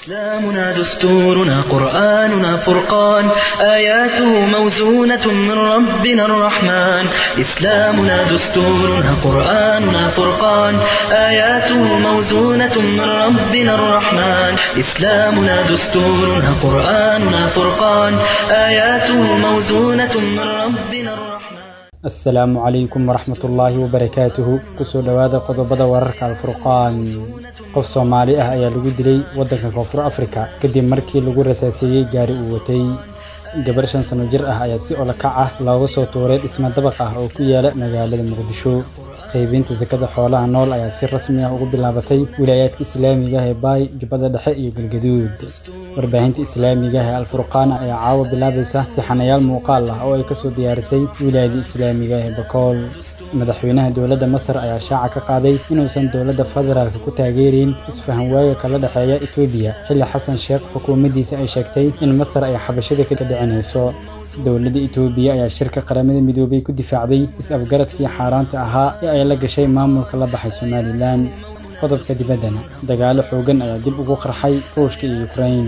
إسلامنا دستورنا قرآننا فرقان آياته موزونة من ربنا الرحمن إسلامنا دستورنا قرآننا فرقان آياته موزونة من ربنا الرحمن إسلامنا دستورنا قرآننا فرقان آياته موزونة من ربنا الرحمن asalaamu calaykum waraxmatullaahi wabarakaatuhu kusoo dhowaada qodobada wararka alfurqaan qof soomaali ah ayaa lagu dilay waddanka koonfur afrika kadib markii lagu rasaaseeyey gaari uu watay gabar shan sano jir ah ayaa si olakac ah looga soo tuuray dhismo dabaq ah oo ku yaala magaalada muqdisho qaybinta sakada xoolaha nool ayaa si rasmi ah ugu bilaabatay wilaayaadka islaamiga ah ee baay jubbada dhexe iyo galgaduud warbaahinta islaamiga ah ee alfurqaana ayaa caawa bilaabaysa tixanayaal muuqaal ah oo ay kasoo diyaarisay wilaayada islaamiga ah ee bakool madaxweynaha dowladda masar ayaa shaaca ka qaaday inuusan dowladda federaalka ku taageereyn isfahan waaga kala dhexeeya etoobiya xilli xasan sheekh xukuumaddiisa ay sheegtay in masar ay xabashada ka dhicinayso dowladda etoobiya ayaa shirka qaramada midoobay ku difaacday is-afgaradkii xaaraanta ahaa ee ay la gashay maamulka la baxay somalilan qodobka dibaddana dagaalo xoogan ayaa dib ugu qarxay ruushka iyo ukrain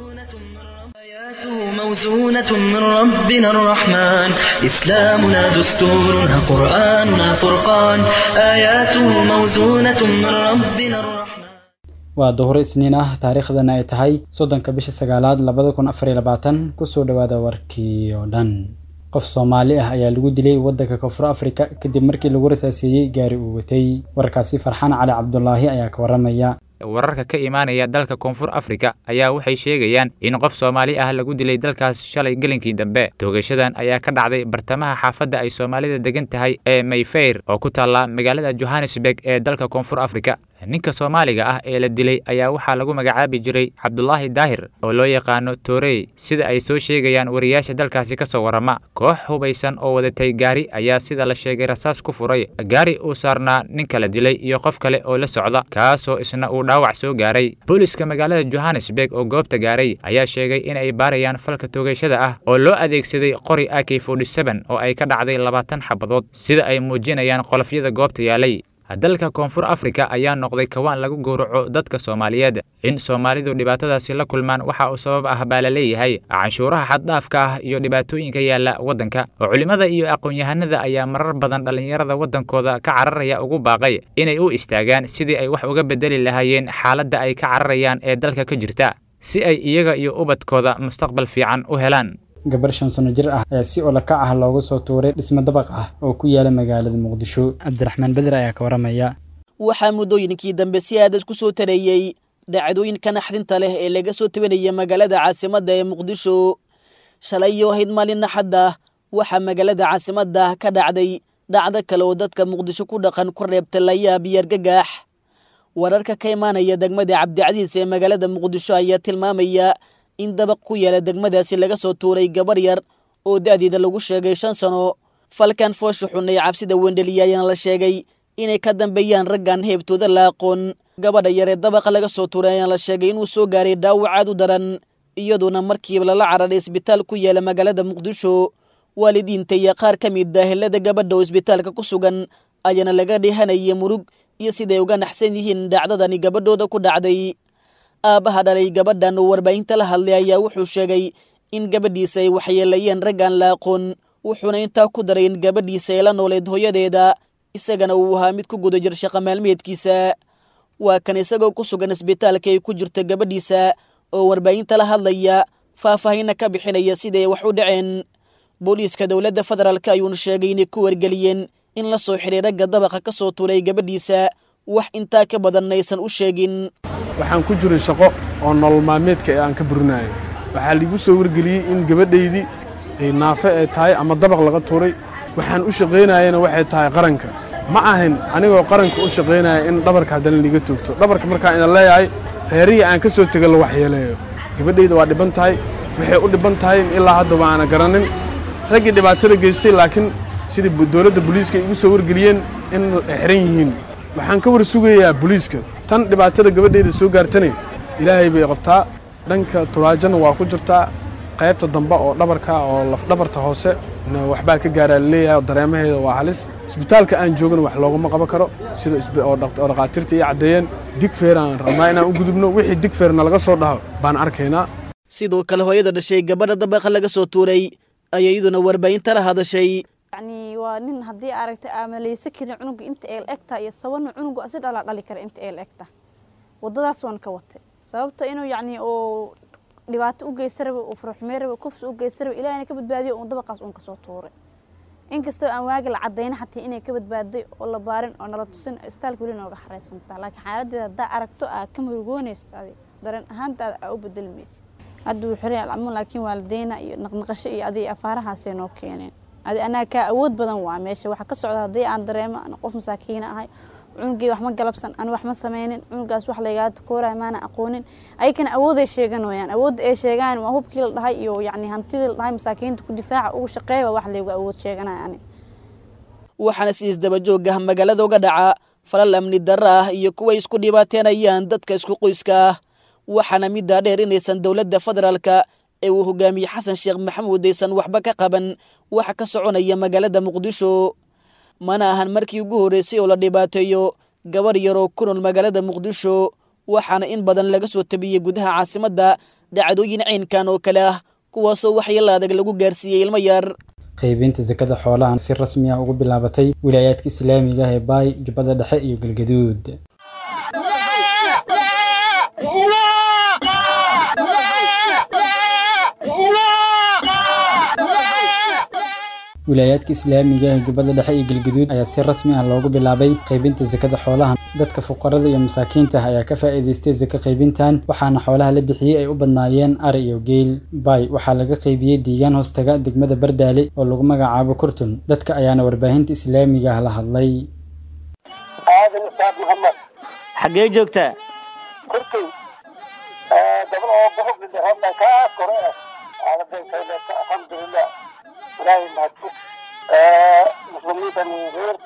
آياته موزونة من ربنا الرحمن إسلامنا دستورنا قرآننا فرقان آياته موزونة من ربنا الرحمن waa duhur isniin ah taariikhdana ay tahay soddonka bisha sagaalaad labada kun afar iyo labaatan kusoo dhowaada warkii oo dhan qof soomaali ah ayaa lagu dilay waddanka koonfur afrika kadib markii lagu rasaaseeyey gaari uu watay warkaasi farxaan cali cabdulaahi ayaa ka waramaya wararka ka imaanaya dalka koonfur afrika ayaa waxay sheegayaan in qof soomaali ah lagu dilay dalkaas shalay gelinkii dambe toogashadan ayaa ka dhacday bartamaha xaafadda ay soomaalida degan tahay ee mayfeyr oo ku taalla magaalada johannesburg ee dalka koonfur afrika ninka soomaaliga ah ee la dilay ayaa waxaa lagu magacaabi jiray cabdulaahi daahir oo loo yaqaano toorey sida ay soo sheegayaan wariyaasha dalkaasi ka soo warrama koox hubaysan oo wadatay gaari ayaa sida la sheegay rasaas ku furay gaari uu saarnaa ninka la dilay iyo qof kale oo la socda kaasoo isna uu dhaawac soo gaaray booliska magaalada johannesburg oo goobta gaaray ayaa sheegay in ay baarayaan falka toogashada ah oo loo adeegsaday qori ak oo ay ka dhacday labaatan xabadood sida ay muujinayaan qolofyada goobta yaalay dalka koonfur afrika ayaa noqday kawaan lagu gowraco dadka soomaaliyeed in soomaalidu dhibaatadaasi la kulmaan waxa uu sabab ah baa la leeyahay canshuuraha xaddhaafka ah iyo dhibaatooyinka yaalla waddanka oo culimmada iyo aqoon-yahanada ayaa marar badan dhallinyarada waddankooda ka cararaya ugu baaqay inay u istaagaan sidii ay wax uga bedeli lahaayeen xaaladda ay ka cararayaan ee dalka ka jirta si ay iyaga iyo ubadkooda mustaqbal fiican u helaan gabar shan sano jir ah ayaa si olakac ah looga soo tuuray dhismo dabaq ah oo ku yaala magaalada muqdisho cabdiraxmaan beder ayaa ka waramaya waxaa muddooyinkii dambe si aadad ku soo tareeyey dhacdooyinka naxdinta leh ee laga soo tabanaya magaalada caasimadda ee muqdisho shalayo ahayd maalin naxadda waxaa magaalada caasimadda ka dhacday dhacdo kale oo dadka muqdisho ku dhaqan ku reebta layaab iyo argagax wararka ka imaanaya degmada cabdicadiis ee magaalada muqdisho ayaa tilmaamaya in dabaq ku yaala degmadaasi laga soo tuuray gabar yar oo da'deeda lagu sheegay shan sano falkan foosha xun ee cabsida wendheliya ayaana la sheegay inay ka dambeeyaan raggan heebtooda la aqoon gabadha yar ee dabaqa laga soo tuuray ayaana la sheegay inuu soo gaaray dhaawac aad u daran iyadoona markiiba lala cararay isbitaal ku yaala magaalada muqdisho waalidiinta iyo qaar ka mid ah helada gabadha oo isbitaalka ku sugan ayaana laga dhihanaya murug iyo siday uga naxsan yihiin dhacdadani gabadhooda ku dhacday aabbaha dhalay gabadhan oo warbaahinta la hadlay ayaa wuxuu sheegay in gabadhiisa ay waxyeelayeen raggaan la aqoon wuxuuna intaa ku daray in gabadhiisa ay la nooleed hooyadeeda isagana uu ahaa mid ku guda jir shaqa maalmeedkiisa waa kan isagoo ku sugan isbitaalka ay ku jirto gabadhiisa oo warbaahinta la hadlaya faahfaahinna ka bixinaya siday wax u dhaceen booliiska dowladda federaalk ayuuna sheegay inay ku wargeliyeen in la soo xidhay ragga dabaqa ka soo tuulay gabadhiisa wax intaa ka badan aysan u sheegin waxaan ku jiray shaqo oo nolol maalmeedka ee aan ka burinayo waxaa liigu soo wargeliyey in gabadhaydii ay naafe ay tahay ama dabaq laga tuuray waxaan u shaqaynayana waxay tahay qaranka ma ahin anigoo qaranka u shaqaynaya in dhabarka haddana liiga toogto dhabarka markaan idan leeyahay reerihii aan ka soo tego la waxyeeleeyo gabadhayda waa dhiban tahay waxay u dhiban tahay in ilaa haddaba aana garanin raggii dhibaatada geystay laakiin sidii dowladda booliiska igu soo wargeliyeen in ay xiran yihiin waxaan ka war sugayaa booliiska tan dhibaatada gabadhayda soo gaartane ilaahay bay qabtaa dhanka turaajana waa ku jirtaa qaybta dambe oo dhabarka oo lafdhabarta hoose waxbaa ka gaaraa laleeyahay dareemaheeda waa halis isbitaalka aan joogana wax loogama qaban karo sida oo dhakhaatiirta ii caddeeyeen digfeer aan rabnaa inaan u gudubno wixii digfeerna laga soo dhaho baan arkaynaa sidoo kale hooyada dhashay gabadha dabaqa laga soo tuuray ayaa iyaduna warbaahinta la hadashay yani waa nin haddii aragtay aamaleysa karin cunuga inta eel egta iyo sabana cunuga asi dhalaa dhali kara inta eel egta wadadaas waan ka watay sababta inuu yacni oo dhibaato u geysta raba uu furuxmey raba kufsi u geysta raba ilahina ka badbaadiyo uun dabaqaas uun kasoo tuuray inkastoo aan waagi la cadayna xataa inay ka badbaaday oo la baarin oo nala tusin istaalka weli nooga xareysantaa laakiin xaaladeeda haddaa aragto aa ka murugoonaysa adi dareen ahaantaada aa u bedelmaysid hadda wuu xiray alcamuun laakiin waalideyna iyo naqnaqasho iyo adiga afaarahaasay noo keeneen adi anaa kaa awood badan waa meesha waxa ka socda haddii aan dareemo ana qof masaakiina ahay cunugii wax ma galabsan aan wax ma sameynin cunugaas wax laygaa takoorahay maana aqoonin ayakana awooday sheegan wayaan awoodda ay sheegaan waa hubkii la dhahay iyo yacni hantidii la dhahay masaakiinta ku difaaca ugu shaqeeya wax laygu awood sheeganaya ani waxaana si isdabajoog ah magaalada uga dhaca falal amni darro ah iyo kuway isku dhibaateenayaan dadka isku qoyska ah waxaana middaa dheer inaysan dowladda federaalka ee uu hogaamiyey xasan sheekh maxamuud aysan waxba ka qaban waxa ka soconaya magaalada muqdisho mana ahan markii ugu horreysay oo la dhibaateeyo gabarh yaroo ku nool magaalada muqdisho waxaana in badan laga soo tabiyey gudaha caasimadda dhacdooyin caynkan oo kale ah kuwaasoo waxyeella adag lagu gaarsiiyey ilmo yar qaybinta sakada xoolahan si rasmi ah ugu bilaabatay wilaayaadka islaamiga ah ee baay jubbada dhexe iyo galgaduud wilaayaadka islaamiga ee jubbada dhexe iyo galgaduud ayaa si rasmi ah loogu bilaabay qaybinta sakada xoolahan dadka fuqarada iyo masaakiinta ah ayaa ka faa'iidaystay saka qaybintan waxaana xoolaha la bixiyey ay u badnaayeen ari iyo geel baay waxaa laga qaybiyey deegaan hoostaga degmada bardaale oo lagu magacaabo kurtun dadka ayaana warbaahinta islaamiga ah la hadlay aadan ustaad maxamed xaggee joogtaa kurtay gabal oo bohogli hadda kaa kore aadadeykayleeta alxamdulilah ilaahay mahadfug muslimiintan reer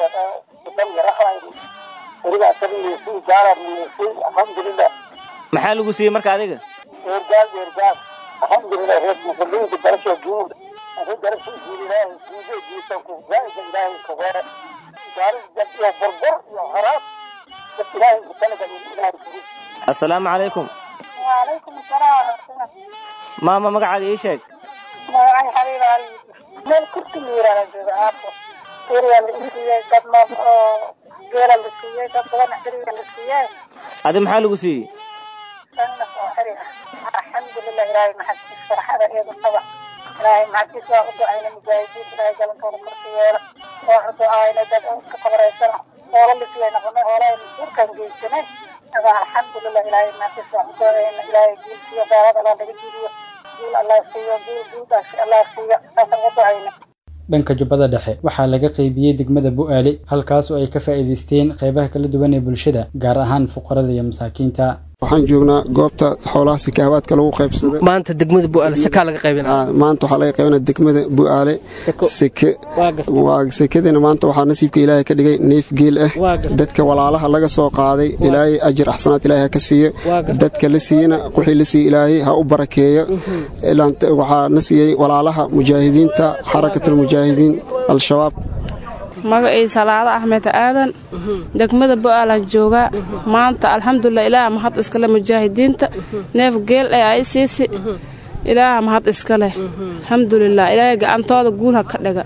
dan yarahaayni weliba asagiisii gaaraniisii alxamdulilah maxaa lagu siiyey marka adiga eergaal eergaal alxamdulilah reer muslimiinta garasha guud adi garasha guud ilaahay guude jiisanku zaaida ilaahay kagore gaari iyo burbur iyo haraab dad ilaahay kutalaga ilaahay kugu assalaamu calaykum وعليكم السلام ورحمة الله maama magacaaga ii sheeg magacay xabiib ali meel kurti miirana jooga aabbo guriga la siiyey dad ma oo geela la siiyey dad badan xiriga la siiyey adi maxaa lagu siiyey sanna oo xiri ah alxamdulilah ilaahay maxadkiis farxada eedu qaba ilaahay maxadkiis waa u ducayna mujaahidiin ilaahay galankooda korka yeela waa u ducaayna dad ka qabraysana hoola la siiyey noqonay hoolaha masuurkan geysanay aga alxamdulilah ilaahay maxadkiis waa u ducayna ilaahay guul siiyo daalada allah laga jidiyo guul allah siiyo guul guuldaas allah siiyo saasaan u ducayna dhanka jubbada dhexe waxaa laga qaybiyey degmada bu'aale halkaas oo ay ka faa'iidaysteen qaybaha kala duwan ee bulshada gaar ahaan fuqarada iyo masaakiinta waxaan joognaa goobta xoolaha sikaabaadka lagu qaybsada maanta degmada bu'aale sakaa laga qaybinaa maanta waxaa laga qaybinaa degmada bu'aale seke waa sekadina maanta waxaa nasiibka ilaahay ka dhigay neef geel ah dadka walaalaha laga soo qaaday ilaahay ajir axsanaad ilaahay ha ka siiyo dadka la siiyena wixii la siiyey ilaahay ha u barakeeyo waxaa na siiyey walaalaha mujaahidiinta xarakatulmujaahidiin al-shabaab magacii salaado axmed aadan degmada bo'aalan joogaa maanta alxamdulilah ilaaha mahad iskale mujaahidiinta neef geel ee ay siisi ilaaha mahad iskaleh alxamdulilah ilaahay gacantooda guul ha ka dhiga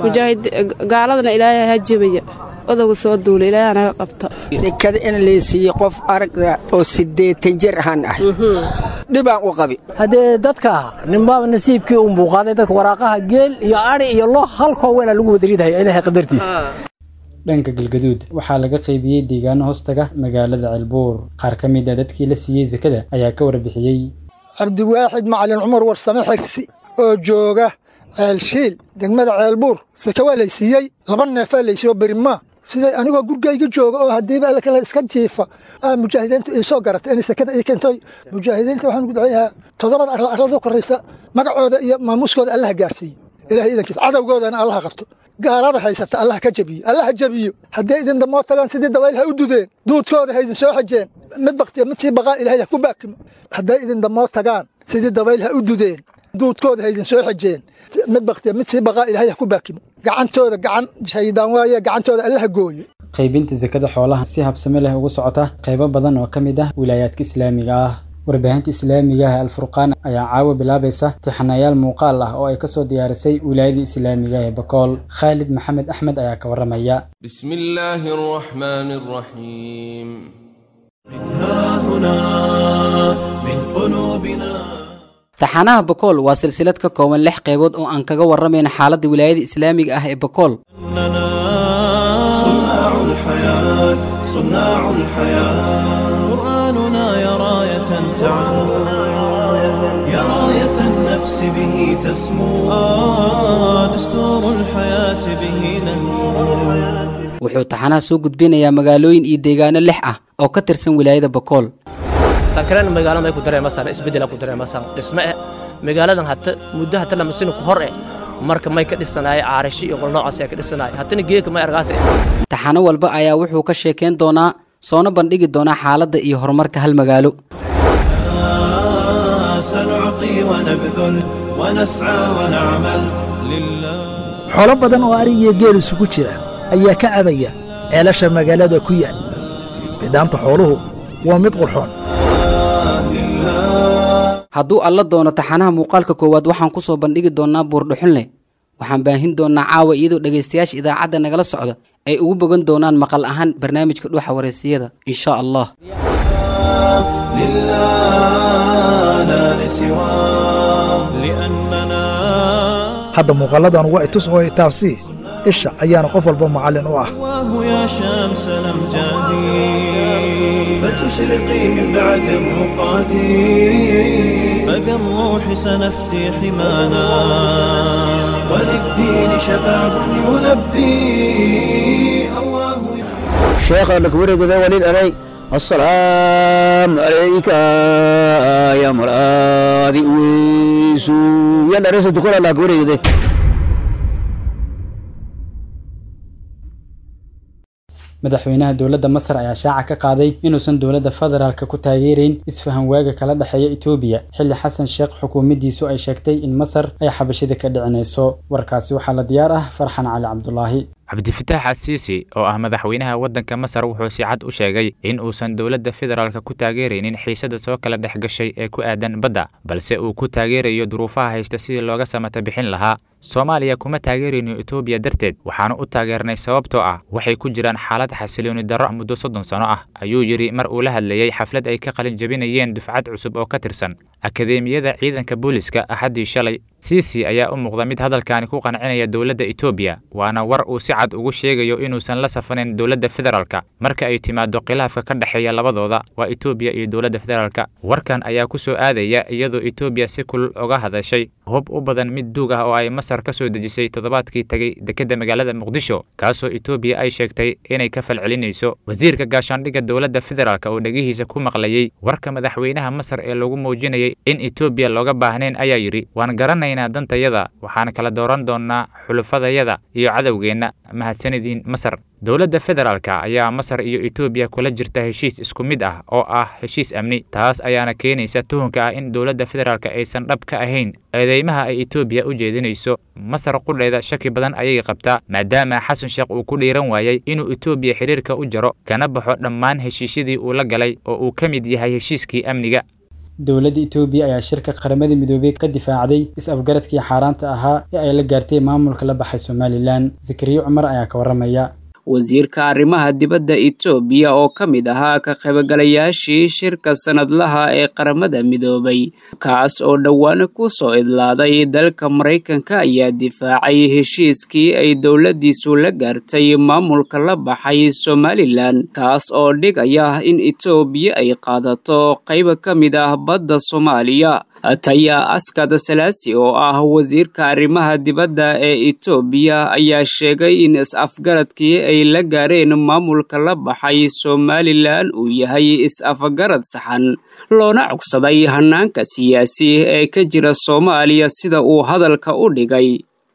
gaaladana ilaahay ha jebaya odowga soo duula ilaahay naga qabta sekada in laysiiye qof aragda oo siddeetan jir ahaan ah dhibaan u qabi haddee dadka ninbaaba nasiibkii unbuu qaaday dadka waraaqaha geel iyo adhi iyo lo halkoo weynaa lagu wadariidahaya ilaahay qadartiisa dhanka galgaduud waxaa laga qaybiyey deegaano hoostaga magaalada ceelbuur qaar ka mid a dadkii la siiyey sekada ayaa ka warbixiyey cabdiwaaxid macalin cumar warsame xigsi oo jooga ceelshiil degmada ceelbuur seke waa laysiiyey laba neefaa laysiiyo berimaa siday anigoo gurgayga jooga oo haddiiba alla kale iska jiifa aa mujaahidiintu ii soo garatay inay sekada ii keentay mujaahidiinta waxaan ugu duceeyahaa toddobada arla arlada koraysa magacooda iyo maamuuskooda allaha gaarsiiye ilahay idankiisa cadowgoodana allaha qabto gaalada haysata allaha ka jabiyo allaha jabiyo hadday idin damoo tagaan sidii dabayl ha u dudeen duudkooda ha idin soo xajeen mid baktiya mid sii baqaa ilahay ha ku baakimo hadday idin damoo tagaan sidii dabayl ha u dudeen duudkooda haydin soo xejeen mid baktiya mid sii baqaa ilaahay ha ku baakimo gacantooda gacan shaydaan waaye gacantooda allaha gooye qaybinta sakada xoolaha si habsami leh ugu socota qaybo badan oo ka mid ah wilaayaadka islaamiga ah warbaahinta islaamiga ah alfurqaan ayaa caawa bilaabaysa tixanayaal muuqaal ah oo ay kasoo diyaarisay wilaayada islaamiga ee bakool khaalid maxamed axmed ayaa ka waramaya بسم الله الرحمن الرحيم من ها هنا من قلوبنا taxanaha bakool waa silsilad ka kooban lix qaybood oo aan kaga warramayna xaaladda wilaayada islaamiga ah ee bakool إننا صناع الحياة صناع الحياة قرآننا يا راية تعم يا راية النفس به تسمو آه دستور الحياة به ننفو wuxuu taxanaha soo gudbinayaa magaalooyin iyo deegaano lix ah oo ka tirsan wilaayada bakool tan kalena magaalada ay ku dareemasaan isbeddel ku dareemasaan dhisme eh magaaladan hata muddo hata lama sino ku hor eh marka may ka dhisanaay caarishi iyo qol noocaas ayaa ka dhisanaay hatana geedka may argaas eh taxano walba ayaa wuxuu ka sheekayn doonaa soona bandhigi doonaa xaaladda iyo horumarka hal magaalo آه سنعطي ونبذل ونسعى ونعمل لله xoolo badan oo ari iyo geel isugu jira ayaa ka cabaya ceelasha magaalada ku yaal bidhaanta xooluhu waa mid qurxoon hadduu alla doono taxanaha muuqaalka koowaad waxaan ku soo bandhigi doonnaa buurdhuxunleh waxaan baahin doonnaa caawa iyadoo dhegaystayaasha idaacadda nagala socda ay ugu bogan doonaan maqal ahaan barnaamijka dhuuxa wareysiyada insha allah لله لا لسواه لأننا hadda muuqalladan waa itus oo itaabsii isha ayaana qof walba macallin u ah واه يا شمس الأمجاد فتشرقي من بعد الرقاد فبالروح سنفتي حمانا وللدين شباب يلبي أواه شيخ لك ورد ذا ولي علي السلام عليك يا مرادي ويسو يلا رسل تقول لك ورد ذا madaxweynaha dowladda masar ayaa shaaca ka qaaday inuusan dowladda federaalka ku taageerayn isfahan waaga kala dhexeeya etoobiya xilli xasan sheekh xukuumaddiisu ay sheegtay in masar ay xabashida ka dhicinayso warkaasi waxaa la diyaar ah farxan cali cabdulaahi cabdifitaax asiisi oo ah madaxweynaha waddanka masar wuxuu si cad u sheegay in uusan dowladda federaalka ku taageeraynin xiisada soo kala dhex gashay ee ku aadan badda balse uu ku taageerayo duruufaha haysta sidii looga samata bixin lahaa soomaaliya kuma taageerayno etoobiya darteed waxaanu u taageernay sababtoo ah waxay ku jiraan xaalad xasilooni darro muddo soddon sano ah ayuu yidhi mar uu la hadlayey xaflad ay ka qalin jabinayeen dufcad cusub oo ka tirsan akadeemiyada ciidanka booliska axaddii shalay siisi ayaa u muuqda mid hadalkaani ku qancinaya dowladda etoobiya waana war uu si cad ugu sheegayo inuusan la safanin dowladda federaalka marka ay timaado khilaafka ka dhexeeya labadooda waa etoobiya iyo dowladda federaalka warkan ayaa ku soo aadaya iyadoo etoobiya si kulul uga hadashay hub u badan mid duug ah oo ay masar ka soo dejisay toddobaadkii tegey dekedda magaalada muqdisho kaasoo etoobiya ay sheegtay inay ka falcelinayso wasiirka gaashaandhigga dowladda federaalka oo dhegihiisa ku maqlayey warka madaxweynaha masar ee lagu muujinayay in etoobiya looga baahnayn ayaa yidhi waan garanaynaa dantayada waxaan kala dooran doonnaa xulufadayada iyo cadowgeenna mahadsanidin masar dowladda federaalka ayaa masar iyo etoobiya kula jirta heshiis isku mid ah oo ah heshiis amni taas ayaana keenaysa tuhunka ah in dowladda federaalka aysan dhab ka ahayn eedeymaha ay etoobiya u jeedinayso masar qudheeda shaki badan ayay qabtaa maadaama xasan sheekh uu ku dhiiran waayey inuu etoobiya xidhiirka u jaro kana baxo dhammaan heshiisyadii uu la galay oo uu ka mid yahay heshiiskii amniga dowladda etoobiya ayaa shirka qaramada midoobey ka difaacday is-afgaradkii xaaraanta ahaa ee ay la gaartay maamulka la baxay somalilan zakariya cumar ayaa ka warramaya wasiirka arrimaha dibadda etoobiya oo ka mid ahaa ka qaybgalayaashii shirka sanadlaha ee qaramada midoobay kaas oo dhowaan ku soo idlaaday dalka maraykanka ayaa difaacay heshiiskii ay dowladdiisu la gaartay maamulka la baxay somalilan kaas oo dhigaya in etoobiya ay qaadato qayb ka mid ah badda soomaaliya taya askad salaasi oo ah wasiirka arrimaha dibadda ee etoobiya ayaa sheegay in is-afgaradkii ay la gaareen maamulka la baxay somalilan uu yahay is-afgarad saxan loona cogsaday hanaanka siyaasi ee ka jira soomaaliya sida uu hadalka u dhigay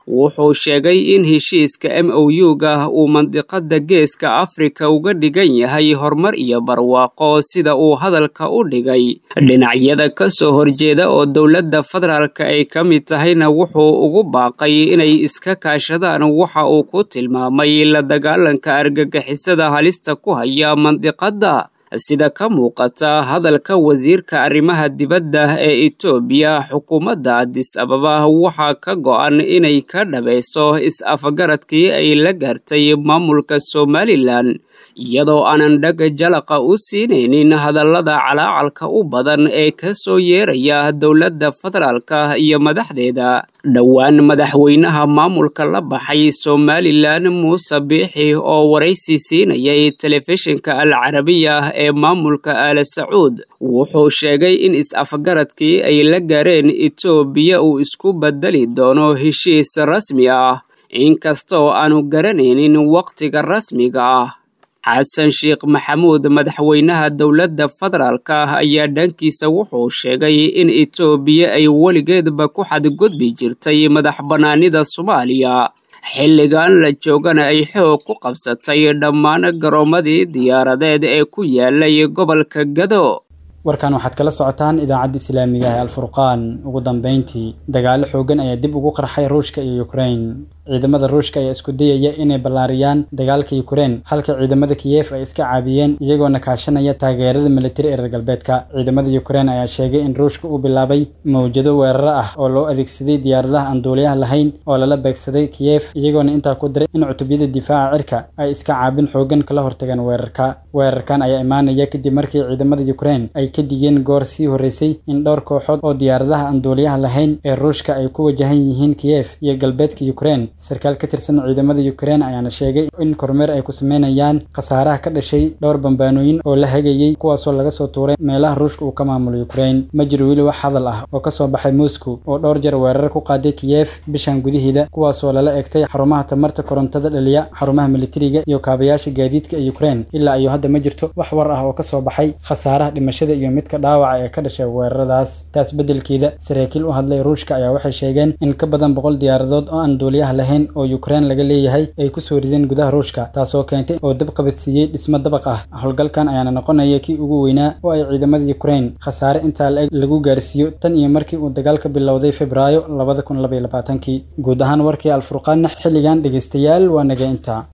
wuxuu sheegay in heshiiska m o u-ga uu mandiqada geeska afrika uga dhigan yahay horumar iyo barwaaqo sida uu hadalka u dhigay dhinacyada ka soo horjeeda oo dowladda federaalka ay ka mid tahayna wuxuu ugu baaqay inay iska kaashadaan waxa uu ku tilmaamay la dagaalanka argagixisada halista ku haya mandiqadda sida ka muuqata hadalka wasiirka arrimaha dibadda ee etoobiya xukuumadda adis ababa waxaa ka go'an inay ka dhabayso is-afgaradkii ay la gaartay maamulka somalilan iyadoo aanan dhaga jalaqa u siinaynin hadallada calaacalka u badan ee ka soo yeeraya dowladda federaalka iyo madaxdeeda dhowaan madaxweynaha maamulka la baxay somalilan muuse biixi oo waraysi siinayay telefishinka al carabiya ee maamulka aala sacuud wuxuu sheegay in is-afgaradkii ay la gaareen etoobiya uu isku bedeli doono heshiis rasmi ah inkastoo aanu garanaynin wakhtiga rasmiga ah xasan sheekh maxamuud madaxweynaha dowladda federaalka ayaa dhankiisa wuxuu sheegay in etoobiya ay weligeedba ku xadgudbi jirtay madax bannaanida soomaaliya xilligan la joogana ay xoog ku qabsatay dhammaan garoomadii diyaaradeed ee ku yaalay gobolka gado warkan waxaad kala socotaan idaacadda islaamiga ee alfurqaan ugu dambeyntii dagaalo xoogan ayaa dib ugu qarxay ruushka iyo ukrain ciidamada ruushka ayaa isku dayaya inay ballaariyaan dagaalka ukrein halka ciidamada kiyef ay iska caabiyeen iyagoona kaashanaya taageerada militari ee reer galbeedka ciidamada ukrein ayaa sheegay in ruushka uu bilaabay mawjado weeraro ah oo loo adeegsaday diyaaradaha aan duuliyaha lahayn oo lala beegsaday kiyef iyagoona intaa ku diray in cutubyada difaaca cirka ay iska caabin xoogan kala hortageen weerarka weerarkan ayaa imaanaya kadib markii ciidamada ukrein ay ka digeen goor sii horreysay in dhowr kooxood oo diyaaradaha aan duuliyaha lahayn ee ruushka ay ku wajahan yihiin kiyef iyo galbeedka ukrein sarkaal ka tirsan ciidamada ukrein ayaana sheegay in kormeer ay ku sameynayaan khasaaraha ka dhashay dhowr bambaanooyin oo la hagayey kuwaasoo laga soo tuuray meelaha ruushka uu ka maamulo ukrein ma jiro weli wax hadal ah oo kasoo baxay moscow oo dhowr jeer weerar ku qaaday kiyef bishan gudaheeda kuwaasoo lala egtay xarumaha tamarta korontada dhaliya xarumaha militariga iyo kaabayaasha gaadiidka ee ukrein ilaa iyo hadda ma jirto wax war ah oo kasoo baxay khasaaraha dhimashada iyo midka dhaawaca ee ka dhashay weeraradaas taas beddelkeeda saraakiil u hadlay ruushka ayaa waxay sheegeen in ka badan boqol diyaaradood oo aan duuliyaha lahayn oo ukrein laga leeyahay ay kusoo rideen gudaha ruushka taasoo keentay oo dab qabadsiiyey dhismo dabaq ah howlgalkan ayaana noqonaya kii ugu weynaa oo ay ciidamada ukrein khasaare intaa la-eg lagu gaarsiiyo tan iyo markii uu dagaalka bilowday febraayo labada kun labaiyo labaatankii guud ahaan warkii alfurqaanna xilligan dhegeystayaal waa naga intaa